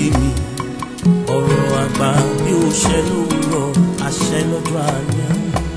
mi ọ̀rọ̀ àgbà bí ó ṣẹ lówùrọ̀ àṣẹ lọ́jọ́ alẹ́.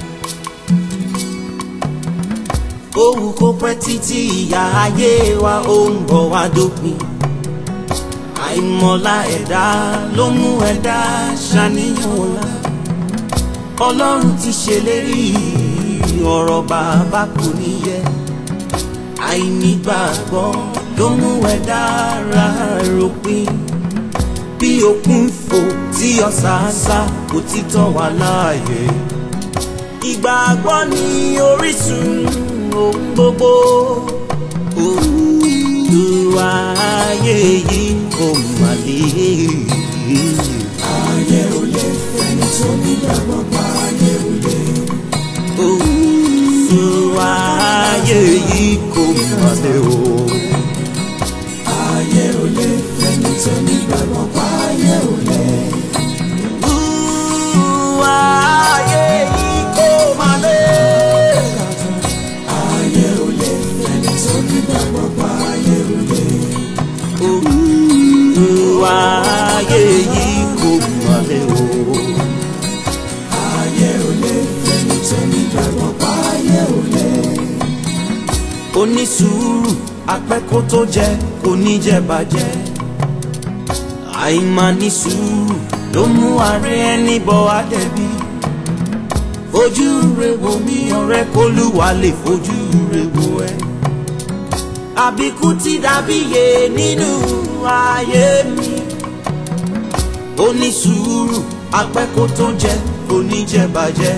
Òwú kó pẹ́ títí ìyá ayé wa ó ń bọ̀ wá dópin. Àìmọ̀lá ẹ̀dá ló mú ẹ̀dá ṣàníyàn ọ̀la. Ọlọ́run ti ṣèlérí ọ̀rọ̀ bàbá kò ní yẹ. Àìnígbàgbọ́ ló mú ẹ̀dá ra ròpin. Bí òkun fò tí ọ̀sàásá kò ti tọ́ wa láàyè. Ìgbàgbọ́ ni orísun ohun gbogbo. Olúwa ayé yìí kò mà lè. ayé ò lè fẹ́ni tó nígbàgbọ́ pa ayé ò lè. Olúwa ayé yìí kò mà lè o. ayé ò lè fẹ́ni tó nígbàgbọ́ pa ayé ò lè. Olúwa ayé yìí kò mà lè. ayé ò lè fẹ́ni tó nígbàgbọ́ pa ayé ò lè. Olúwa ayé yìí kò mà lè o. ayé ò lè fẹ́ni tó nígbàgbọ́ pa ayé ò lè. onísùúrù apẹ́kó tó jẹ kò ní jẹ bàjẹ́ àìmáa sùúrù ló mú ààrẹ ẹni bọ àdẹ̀bí fojú rẹ wo mi ọ̀rẹ́ kólúwa lè fojú rẹ wo ẹ àbíkú ti dàbí yé nínú ayé mi onísùúrù apẹ́kó tó jẹ kò ní jẹ bàjẹ́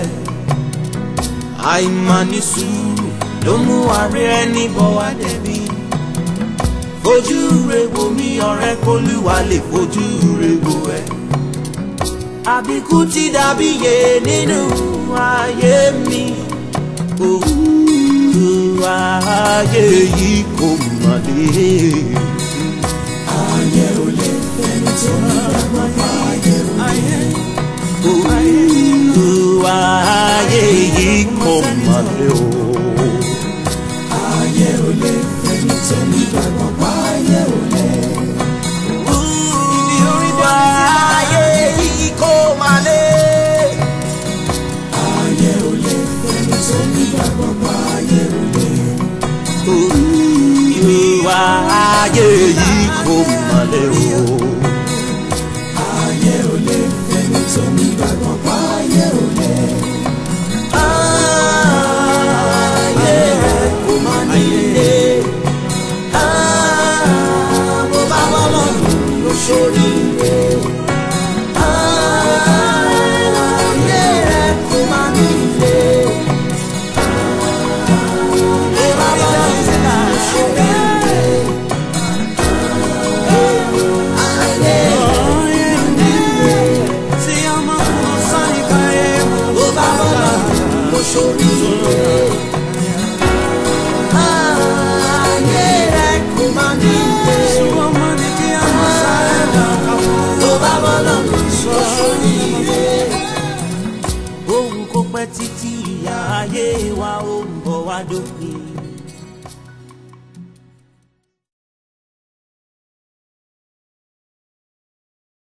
àìmáa sùúrù ló mú ààrẹ ẹni bọ̀ wá dẹ̀bi. fojú re wo mi ọ̀rẹ́ kólúwa lè fojú re wo ẹ. àbíkú ti dàbí yé nínú ayé mi. òwú ayé yìí kò mà lè. ayé ò lè fẹ́ni tó nígbàgbọ́ pa ayé ò lè. òwú ayé yìí kò mà lè o. ayé ò lè fẹ́ni tó nígbàgbọ́ pa ayé ò lè. ayé yìí kò mà lè. ayé ò lè fẹ́ni tó nígbàgbọ́ pa ayé ò lè. ìwà ayé yìí kò mà lè o. ayé ò lè fẹ́ni tó nígbàgbọ́ pa ayé ò lè. ayé kò mà lè. bó bá bọ́ lọ́dún ló ṣorí